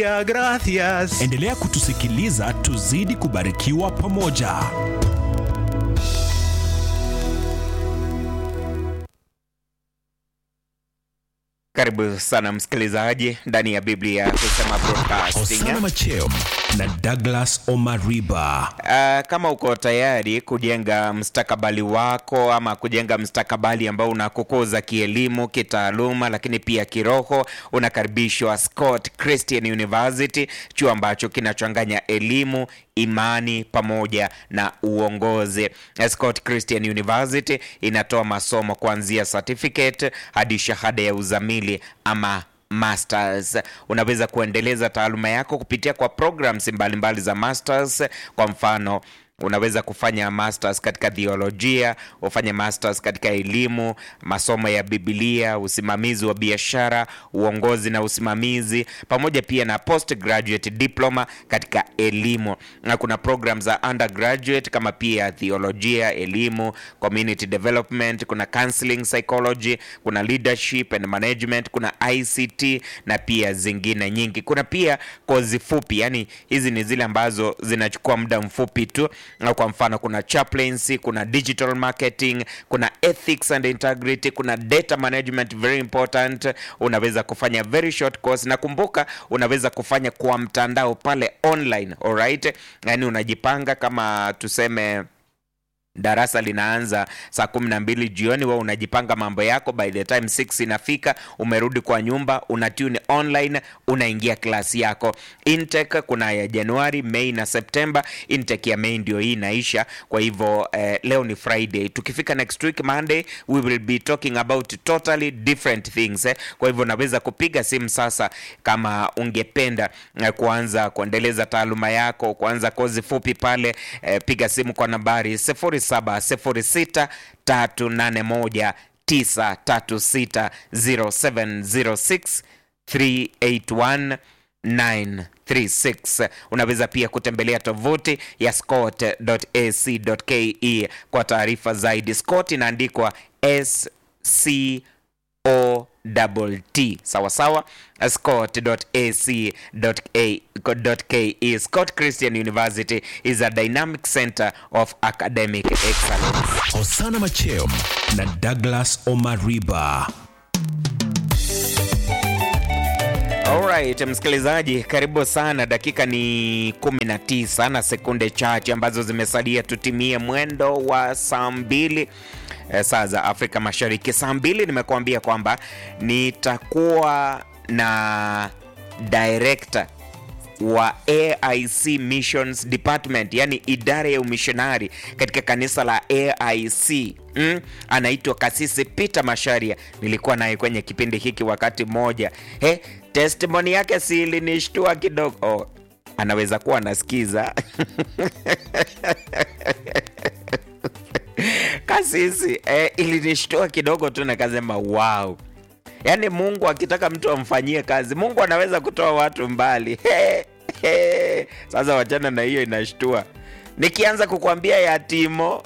Gracias. Endelea kutusikiliza tuzidi kubarikiwa pamoja. Karibu sana msikilizaji ndani ya Biblia kusema broadcasting. Osana Macheo na Douglas Omariba. Uh, kama uko tayari kujenga mstakabali wako ama kujenga mstakabali ambao unakukuza kielimu, kitaaluma, lakini pia kiroho, unakaribishwa Scott Christian University, chuo ambacho kinachanganya elimu imani pamoja na uongozi. Scott Christian University inatoa masomo kuanzia certificate hadi shahada ya uzamili ama masters. Unaweza kuendeleza taaluma yako kupitia kwa programs mbalimbali mbali za masters. Kwa mfano unaweza kufanya masters katika theolojia, ufanye masters katika elimu, masomo ya Biblia, usimamizi wa biashara, uongozi na usimamizi, pamoja pia na postgraduate diploma katika elimu. Na kuna program za undergraduate kama pia theolojia, elimu, community development, kuna counseling psychology, kuna leadership and management, kuna ICT na pia zingine nyingi. Kuna pia kozi fupi, yani hizi ni zile ambazo zinachukua muda mfupi tu na kwa mfano kuna chaplaincy, kuna digital marketing, kuna ethics and integrity, kuna data management very important. Unaweza kufanya very short course, na kumbuka unaweza kufanya kwa mtandao pale online, alright? Yani unajipanga kama tuseme darasa linaanza saa kumi na mbili jioni, wewe unajipanga mambo yako, by the time 6 inafika, umerudi kwa nyumba, una tune online, unaingia klasi yako. Intake kuna ya Januari, Mei na Septemba. Intake ya Mei ndio hii inaisha, kwa hivyo eh, leo ni Friday. Tukifika next week Monday, we will be talking about totally different things eh. Kwa hivyo unaweza kupiga simu sasa kama ungependa eh, kuanza kuendeleza taaluma yako, kuanza kozi fupi pale eh, piga simu kwa nambari 0706 381 936 0706 381 936. Unaweza pia kutembelea tovuti ya scott.ac.ke kwa taarifa zaidi. Scott inaandikwa S C O double T sawa sawa, scott.ac.ke. Scott Christian University is a dynamic center of academic excellence. Osana Macheo na Douglas Omariba. Alright, msikilizaji, karibu sana. Dakika ni 19 na sekunde chache ambazo zimesalia tutimie mwendo wa saa mbili eh, saa za Afrika Mashariki. Saa mbili nimekuambia kwamba nitakuwa na director wa AIC Missions Department, yani idara ya umishonari katika kanisa la AIC. Mm, anaitwa Kasisi Peter Masharia. Nilikuwa naye kwenye kipindi hiki wakati mmoja. He, testimony yake si ilinishtua kidogo. Oh, anaweza kuwa anasikiza Kasisi eh, ilinishtua kidogo tu, nikasema wow. Yaani Mungu akitaka mtu amfanyie kazi, Mungu anaweza kutoa watu mbali. He, he. Sasa wachana na hiyo, inashtua. Nikianza kukwambia ya Timo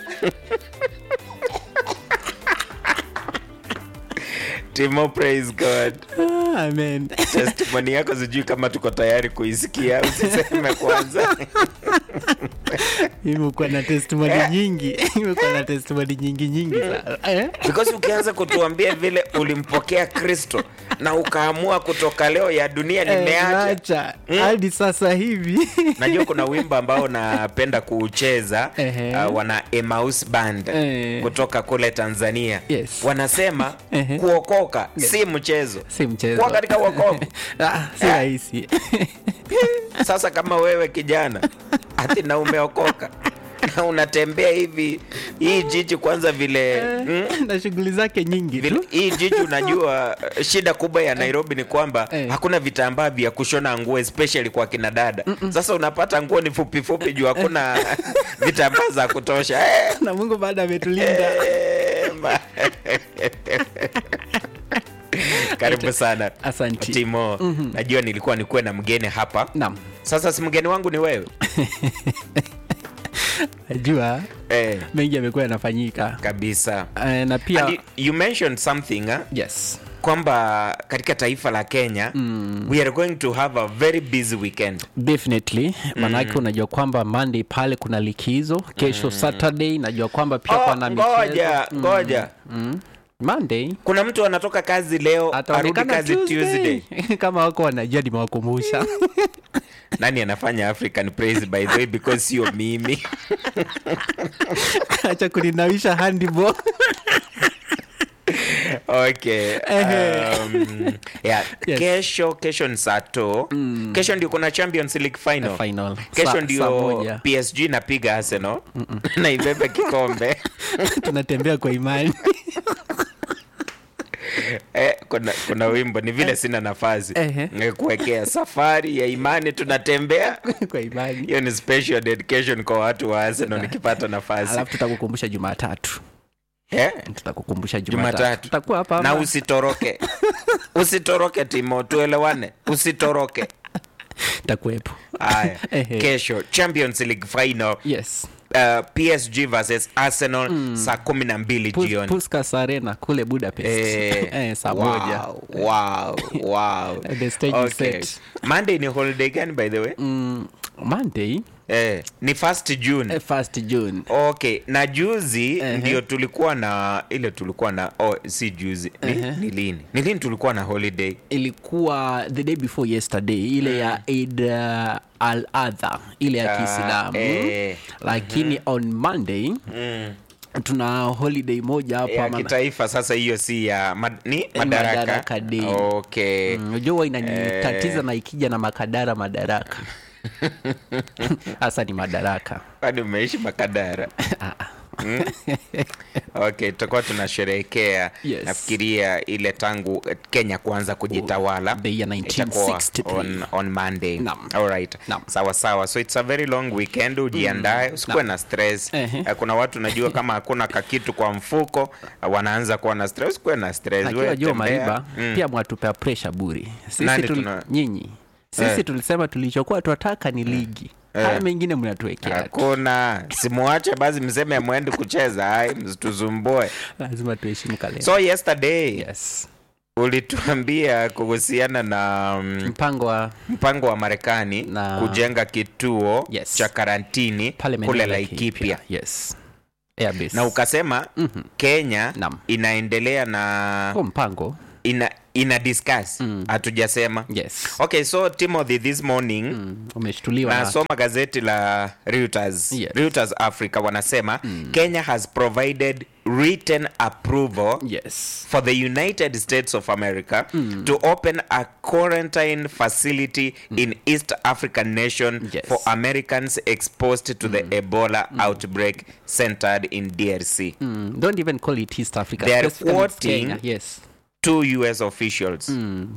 Timo, praise God. Amen. Testimony yako sijui kama tuko tayari kuisikia, usiseme kwanza. Imekuwa na testimony nyingi. Imekuwa na testimony nyingi nyingi sana. Eh? because ukianza kutuambia vile ulimpokea Kristo na ukaamua kutoka leo ya dunia nimeacha. Acha hadi sasa hivi. Najua kuna wimbo ambao napenda kuucheza Ehe. uh, wana Emmaus Band Eh. kutoka kule Tanzania Yes. wanasema Ehe. kuokoka si mchezo, Si mchezo. kuwa katika wokovu. Ah, si Eh. rahisi. Sasa kama wewe kijana ati na umeokoka na unatembea hivi hii jiji kwanza vile mm, na shughuli zake nyingi vile, tu. hii jiji unajua eh, shida kubwa ya Nairobi ni kwamba Eh. hakuna vitambaa vya kushona nguo especially kwa kina dada. Sasa unapata nguo ni fupi fupi juu hakuna vitambaa za kutosha. Eh, Na Mungu baada ametulinda. eh, ma- Karibu sana Asanti. Timo. Najua nilikuwa nikuwe na mgeni hapa. Naam. Sasa si mgeni wangu ni wewe Najua eh, mengi yamekuwa yanafanyika. kabisa. Eh, na pia And you, you mentioned something huh? yes. kwamba katika taifa la kenya mm. we are going to have a very busy weekend definitely manake unajua kwamba monday pale kuna likizo kesho saturday najua kwamba pia Oh, kuna ngoja ngoja monday kuna mtu anatoka kazi leo arudi ataonekana kazi tuesday tuesday kama wako wanajua nimewakumbusha nani anafanya african praise by the way because sio mimi acha kuninawisha handball okay um, yeah. Yes. kesho kesho ni saa to kesho ndio kuna champions league final final kesho Saa- saa ndio moja. psg napiga arsenal na ibebe kikombe tunatembea kwa imani eh, kuna, kuna wimbo ni vile sina nafasi Ehe. Eh, kuwekea safari ya imani tunatembea kwa imani hiyo ni special dedication kwa watu wa arsenal nikipata nafasi alafu tutakukumbusha jumatatu eh? tutakukumbusha jumatatu jumatatu tutakuwa hapa na ama- usitoroke usitoroke timo tuelewane usitoroke takuwepo haya Ehe. kesho champions league final yes uh, psg versus arsenal saa kumi na mbili Pus- jioni Puskas Arena kule budapest Eh, eh, saa wow, moja wow, wow. The stage is set. monday ni holiday gani by the way mm, monday eh, ni first june eh, first june okay na juzi Ehe. ndio tulikuwa na ile tulikuwa na oh, si juzi ni, ni lini ni lini tulikuwa na holiday ilikuwa the day before yesterday ile ya Eid uh, al adha ile ya Ah, kiislamu eh. lakini on monday tuna holiday moja hapa ya maana- kitaifa sasa hiyo si ya mad, ni madaraka, Madaraka Day. okay Mm, unajua huwa inanitatiza na ikija na makadara madaraka hasa ni madaraka kwani umeishi makadara Mm? okay tutakuwa tunasherehekea Yes. nafikiria ile tangu eh, kenya kuanza kujitawala The year Itakuwa 1963. on, on monday Naam. Alright. Naam. sawa sawa so it's a very long weekend ujiandae usikuwe na stress Ehe. Eh, kuna watu najua kama hakuna kakitu kwa mfuko eh, wanaanza kuwa na stress usikuwe na stress lakini Wewe wajua tembea. mariba Mm. pia mwatupea presha buri sisi Nani tuli, tuna- nyinyi sisi Eh. tulisema tulichokuwa twataka ni ligi haya mengine mnatuwekea tu. hakuna simuache basi mseme mwendi kucheza ai msituzumbue lazima tuheshimu kalenda so yesterday yes. ulituambia kuhusiana na mm, mpango wa mpango wa marekani Na- kujenga kituo Yes. cha karantini pale maeneo kule ya laikipia yes Airbase. na ukasema Mhm. kenya Naam. inaendelea na Huo mpango ina, ina discuss hatujasema yes okay so timothy this morning mm. umeshtuliwa na nasoma gazeti la Reuters, Yes. Reuters Africa wanasema Kenya has provided written approval yes for the United States of America to open a quarantine facility in East African nation Yes. for Americans exposed to the Ebola outbreak centered in DRC. mm. don't even call it east africa They are Specifically it's quoting- Kenya. yes Two US officials.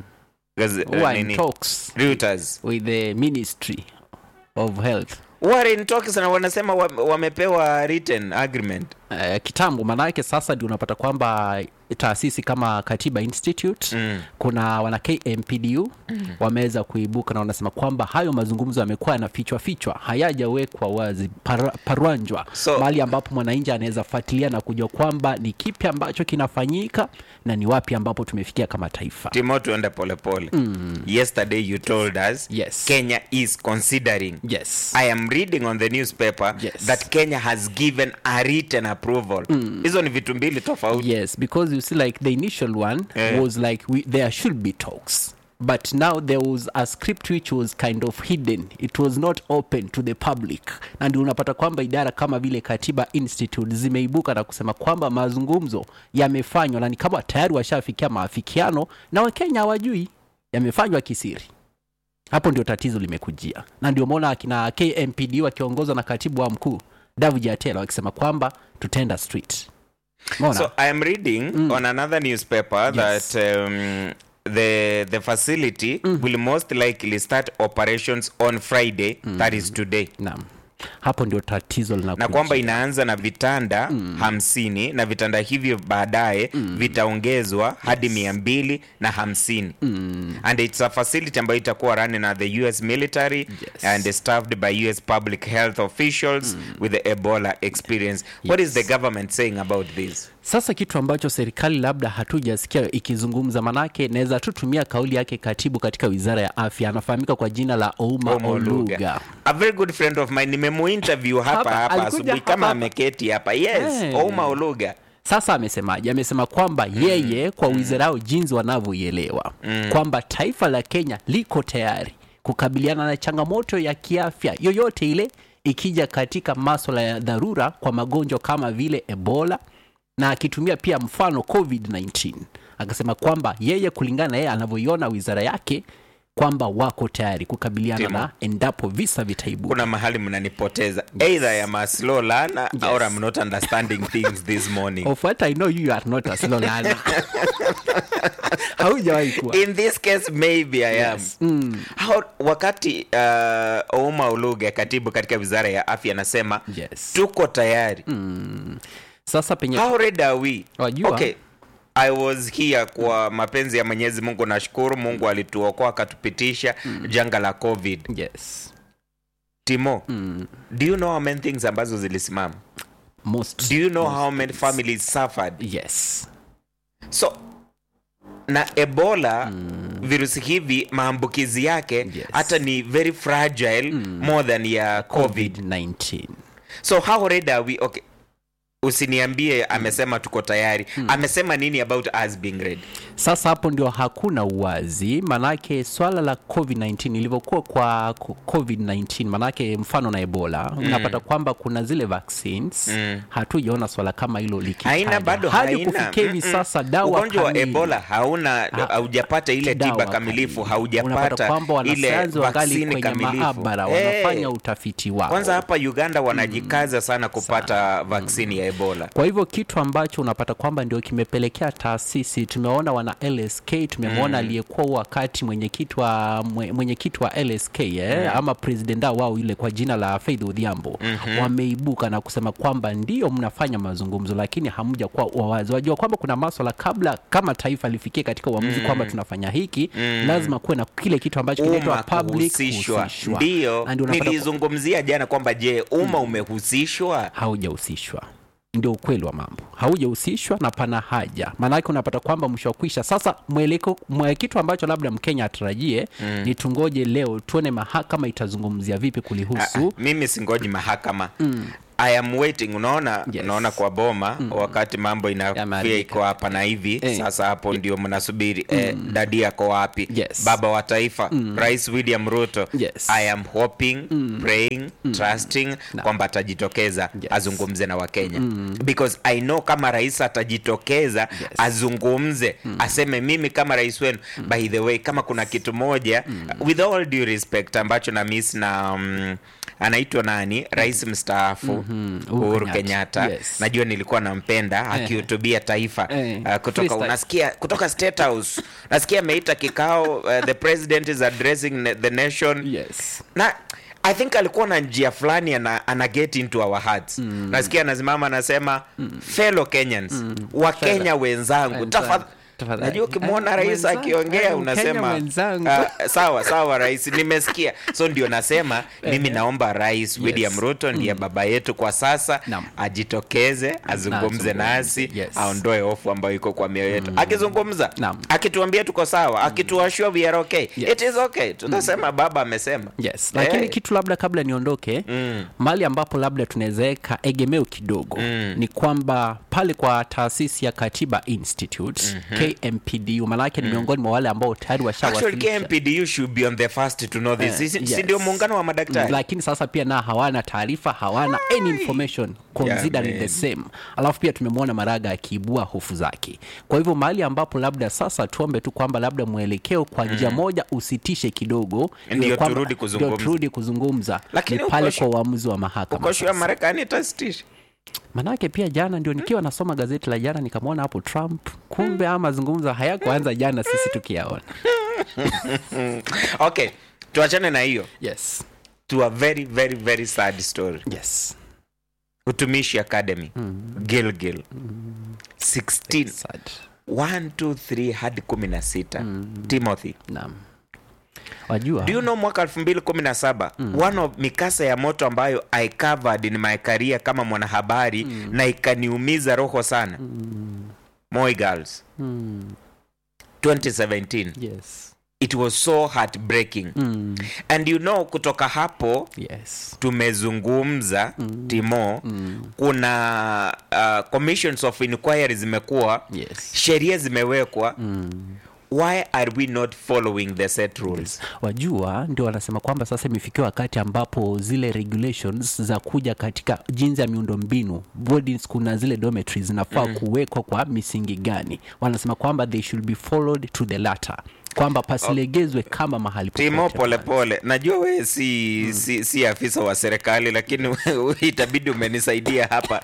Gaz- who are uh, in nini? talks Reuters. with the ministry of health Who are in talks na wanasema wa- wamepewa written agreement. uh, kitambo maanake sasa ndio unapata kwamba taasisi kama katiba institute Mm. kuna wana kmpdu mm. wameweza kuibuka na wanasema kwamba hayo mazungumzo yamekuwa yanafichwa fichwa hayajawekwa wazi para, parwanjwa So- mahali ambapo mwananchi anaweza fuatilia na kujua kwamba ni kipi ambacho kinafanyika na ni wapi ambapo tumefikia kama taifa Timo tuende polepole. Yesterday you told us Yes. Kenya is considering yes I am reading on the newspaper Yes. that Kenya has given a written approval. Hizo ni vitu mbili tofauti. yes because you see like the initial one Eh. was like we, there should be talks but now there was a script which was kind of hidden it was not open to the public na ndio unapata kwamba idara kama vile katiba institute zimeibuka na kusema kwamba mazungumzo yamefanywa na ni kama tayari washafikia maafikiano na wakenya hawajui yamefanywa kisiri hapo ndio tatizo limekujia na ndio maona akina kmpd wakiongozwa na katibu wa mkuu david jatela wakisema kwamba tutenda street Umeona? So I am reading on another newspaper Yes. that um, the the facility will most likely start operations on Friday that is today. Naam. hapo ndio tatizo na linakuja. kwamba inaanza na vitanda hamsini na vitanda hivyo baadaye vitaongezwa hadi mia mbili na hamsini and it's a facility ambayo itakuwa running na the us military Yes. and staffed by us public health officials with the ebola experience what is the government saying about this Sasa kitu ambacho serikali labda hatujasikia ikizungumza, manake naweza tu tumia kauli yake katibu katika wizara ya afya, anafahamika kwa jina la Ouma Omo Oluga. Oluga. A very good friend of mine nimemuinterview hapa Hapa, hapa alikuja asubuhi hapa kama hapa. ameketi hapa. Yes, Eh. Ouma Oluga. Sasa amesemaje? Amesema kwamba yeye kwa wizara yao jinsi wanavyoielewa kwamba taifa la Kenya liko tayari kukabiliana na changamoto ya kiafya yoyote ile ikija katika maswala ya dharura kwa magonjwa kama vile Ebola na akitumia pia mfano COVID-19. Akasema kwamba yeye kulingana na yeye anavyoiona wizara yake kwamba wako tayari kukabiliana Timo. na endapo visa vitaibuka. kuna mahali mnanipoteza either I am a slow learner Yes. or I'm not understanding things this morning Of what I know you are not a slow learner. Haujawahi kuwa. in this case maybe I am Yes. Mm. How, wakati uh, Ouma Oluga katibu katika wizara ya afya anasema Yes. tuko tayari Sasa penye how ready are we Wajua. okay I was here kwa mapenzi ya Mwenyezi Mungu nashukuru Mungu alituokoa akatupitisha janga la COVID yes. Timo do you know how many things ambazo zilisimama Most do you know how many families suffered yes. so na ebola virusi hivi maambukizi yake Yes. hata ni very fragile more than ya covid COVID-19. so how ready are we okay usiniambie amesema tuko tayari amesema nini about us being ready Sasa hapo ndio hakuna uwazi, manake swala la COVID-19 ilivyokuwa kwa ko- COVID-19, manake mfano na Ebola unapata kwamba kuna zile vaccines hatujaona swala kama hilo likitaja haina bado hadi haina kufikia hivi Mm-mm. sasa dawa ugonjwa wa kamili. ebola hauna Ha- haujapata ile dawa tiba kamilifu kamili. Unapata haujapata kwamba ile wanasayansi wangali vaksini kwenye kamilifu maabara Eh. wanafanya utafiti wao. kwanza hapa uganda wanajikaza sana kupata vaksini ya ebola Kwa hivyo kitu ambacho unapata kwamba ndio kimepelekea taasisi, tumeona wana LSK, tumemwona aliyekuwa wakati mwenyekiti wa mwe- mwenyekiti wa LSK eh, ama president wao yule kwa jina la Faith Odhiambo wameibuka na kusema kwamba ndio mnafanya mazungumzo, lakini hamja kuwa wawazi. Wajua kwamba kuna maswala kabla kama taifa lifikie katika uamuzi kwamba tunafanya hiki, lazima kuwe na kile kitu ambacho kinaitwa umma public kuhusishwa kuhusishwa. ndio Na ndio unapata nilizungumzia jana kwamba je umma umehusishwa haujahusishwa ndio ukweli wa mambo haujahusishwa na pana haja maanake unapata kwamba mwisho wa kwisha sasa mweleko mwe kitu ambacho labda mkenya atarajie mm. ni tungoje leo tuone mahakama itazungumzia vipi Ah, kulihusu ah, mimi singoji mahakama I am waiting unaona Yes. unaona kwa boma wakati mambo inafia Yameharibika. iko hapa na hivi Eh. sasa hapo ndio mnasubiri eh, dadi yako wapi Yes. baba wa taifa rais william ruto Yes. i am hoping praying trusting kwamba atajitokeza Yes. azungumze na wakenya because i know kama rais atajitokeza Yes. azungumze aseme mimi kama rais wenu by the way kama kuna kitu moja with all due respect ambacho na miss na um, anaitwa nani rais mstaafu Uhuru uhuru Kenyatta. kenyatta Yes. najua nilikuwa nampenda akihutubia taifa Eh. uh, kutoka Freestyle. unasikia kutoka state house nasikia ameita kikao uh, the president is addressing na- the nation yes na i think alikuwa na njia fulani ana, ana get into our hearts nasikia anasimama anasema fellow kenyans wakenya wenzangu Wenzangu. tafadhali Tafadhali. najua ukimwona Eh, rais mwenzangu, akiongea eh, Mkenya unasema mwenzangu. ah, sawa sawa rais nimesikia so ndio nasema mimi naomba rais william ruto ndiye baba yetu kwa sasa Naam. ajitokeze azungumze azungumze, nasi yes. aondoe hofu ambayo iko kwa mioyo yetu akizungumza Naam. akituambia tuko sawa akituashua we are okay Yes. it is okay tutasema baba amesema yes lakini Eh. kitu labda kabla niondoke mm. mahali ambapo labda tunawezaweka egemeo kidogo mm. ni kwamba pale kwa taasisi ya katiba institute mm-hmm. kmpdu maanake ni miongoni mwa wale ambao tayari Actually, washawasilisha KMPDU should be on the first to know this. Si- si yes. ndio muungano wa madaktari? lakini sasa pia na hawana taarifa hawana any information considering Jamani. the same alafu pia tumemwona maraga akiibua hofu zake kwa hivyo mahali ambapo labda sasa tuombe tu kwamba labda mwelekeo kwa njia moja usitishe kidogo Ndio iwe kwamba- turudi kuzungumza. ndio turudi kuzungumza Lakini ni pale uko kwa shu- uamuzi wa mahakama Uko sure sasa. Marekani itasitisha? manake pia jana ndio nikiwa nasoma gazeti la jana nikamwona hapo trump kumbe ama mazungumzo hayakuanza jana sisi tukiyaona Okay, tuachane na hiyo yes to a very very very sad story. yes Utumishi Academy Gilgil 16 sad 1 2 3 hadi 16 Timothy naam wajua do you know mwaka 2017 one of mikasa ya moto ambayo i covered in my career kama mwanahabari na ikaniumiza roho sana Moi girls 2017 yes it was so heartbreaking mm. and you know kutoka hapo yes tumezungumza timo kuna uh, commissions of inquiry zimekuwa yes sheria zimewekwa why are we not following the set rules wajua ndio wanasema kwamba sasa imefikia wakati ambapo zile regulations za kuja katika jinsi ya miundo mbinu boarding school na zile dormitories zinafaa mm. kuwekwa kwa misingi gani wanasema kwamba they should be followed to the latter kwamba pasilegezwe kama mahali timo popote pale. polepole najua wewe si, si, si afisa wa serikali lakini wewe itabidi umenisaidia hapa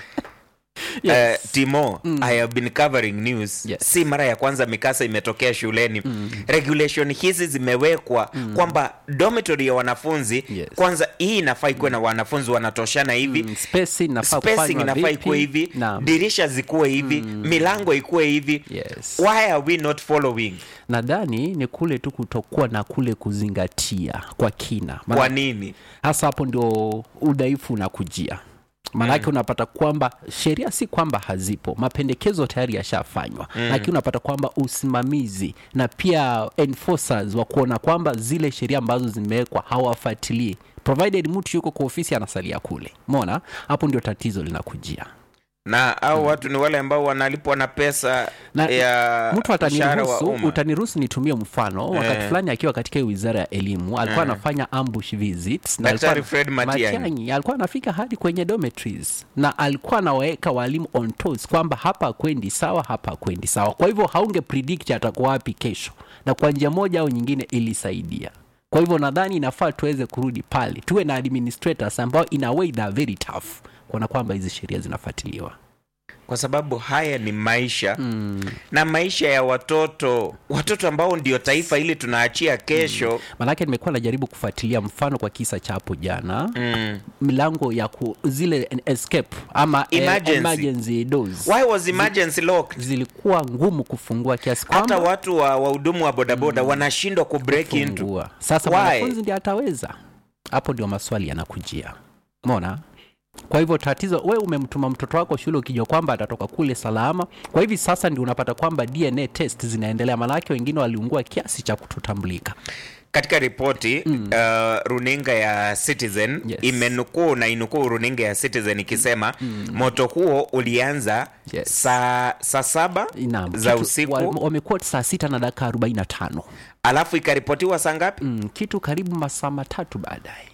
Yes. Uh, timo i have been covering news Yes. si mara ya kwanza mikasa imetokea shuleni regulation hizi zimewekwa kwamba dormitory ya wanafunzi Yes. kwanza hii inafaa ikuwe na wanafunzi wanatoshana hivi Mm, spacing inafaa spacing kufanywa inafaa vipi? ikuwe hivi Naam. dirisha zikuwe hivi milango ikuwe hivi Yes. why are we not following nadhani ni kule tu kutokuwa na kule kuzingatia kwa kina Maana- kwa nini hasa hapo ndio udhaifu unakujia maanake unapata kwamba sheria si kwamba hazipo mapendekezo tayari yashafanywa mm. lakini unapata kwamba usimamizi na pia enforcers wa kuona kwamba zile sheria ambazo zimewekwa hawafuatilii provided mtu yuko kwa ofisi anasalia kule mona hapo ndio tatizo linakujia na au watu ni wale ambao wanalipwa na pesa na ya mtu mshahara wa ataniruhusu umma. utaniruhusu nitumie mfano wakati Eh. fulani akiwa katika hii wizara ya elimu alikuwa anafanya ambush visits na Daktari alikuwa- Fred Matiang'i. Matiang'i, alikuwa anafika hadi kwenye dormitories na alikuwa anawaweka walimu on toes kwamba hapa kwendi sawa hapa kwendi sawa kwa hivyo haunge predict atakuwa wapi kesho na kwa njia moja au nyingine ilisaidia kwa hivyo nadhani inafaa tuweze kurudi pale tuwe na administrators ambao in a way they are very tough kuona kwamba hizi sheria zinafuatiliwa kwa sababu haya ni maisha mm. na maisha ya watoto watoto ambao ndio taifa ili tunaachia kesho manake nimekuwa najaribu kufuatilia mfano kwa kisa cha hapo jana mm. milango ya ku, zile escape ama eh, Emergency. emergency doors why was emergency locked zilikuwa ngumu kufungua kiasi hata kwamba watu wa wahudumu wa bodaboda wanashindwa kubreak into kufungua. Sasa Why? mwanafunzi ndiye ataweza. Hapo ndio maswali yanakujia. Umeona? Kwa hivyo tatizo, we umemtuma mtoto wako shule ukijua kwamba atatoka kule salama. Kwa hivi sasa ndio unapata kwamba DNA test zinaendelea, maanake wengine waliungua kiasi cha kutotambulika. katika ripoti mm. uh, runinga ya citizen Yes. imenukuu na inukuu runinga ya citizen ikisema mm. moto huo ulianza Yes. saa saa saba Naam, za kitu- usiku wa- wamekuwa saa sita na dakika 45 alafu ikaripotiwa saa ngapi mm, kitu karibu masaa matatu baadaye.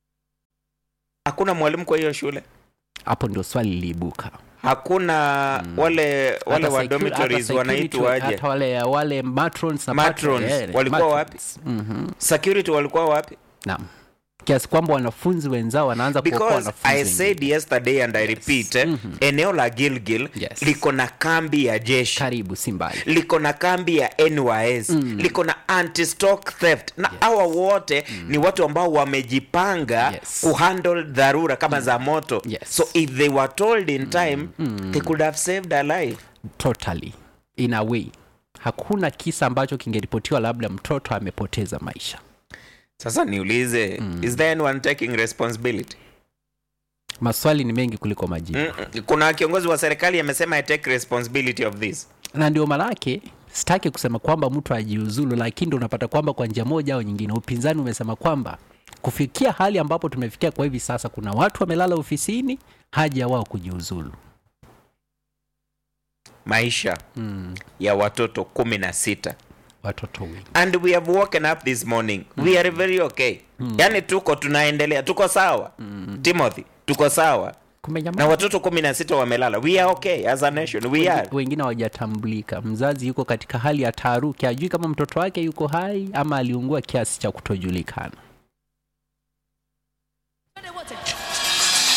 hakuna mwalimu kwa hiyo shule Hapo ndio swali liliibuka. hakuna wale wale Hata wa secu- dormitories hata security- wanaitwaje hata wale wale matrons na Matrons, patron, eh, walikuwa matrons. Mhm. security walikuwa wapi Naam. Kiasi kwamba wanafunzi wenzao wanaanza kuokoa because wanafunzi i said wengine. yesterday and i repeat eh, eneo la gilgil Yes. liko na kambi ya jeshi karibu si mbali. liko na kambi ya nys liko na anti-stock theft na hawa wote ni watu ambao wamejipanga Yes. kuhandle dharura kama za moto Yes. so if they were told in time they could have saved a life Totally. In a way. Hakuna kisa ambacho kingeripotiwa labda mtoto amepoteza maisha. sasa niulize is there anyone taking responsibility Maswali ni mengi kuliko majibu. Mm, kuna kiongozi wa serikali amesema i take responsibility of this na ndio manake sitaki kusema kwamba mtu ajiuzulu lakini ndio unapata kwamba kwa njia moja au nyingine upinzani umesema kwamba kufikia hali ambapo tumefikia kwa hivi sasa kuna watu wamelala ofisini haja wao kujiuzulu maisha mm. ya watoto kumi na sita watoto wengi and we have woken up this morning we are very okay yani tuko tunaendelea tuko sawa timothy tuko sawa kumenyamaza na watoto kumi na sita wamelala we are okay as a nation we are wengine hawajatambulika mzazi yuko katika hali ya taharuki ajui kama mtoto wake yuko hai ama aliungua kiasi cha kutojulikana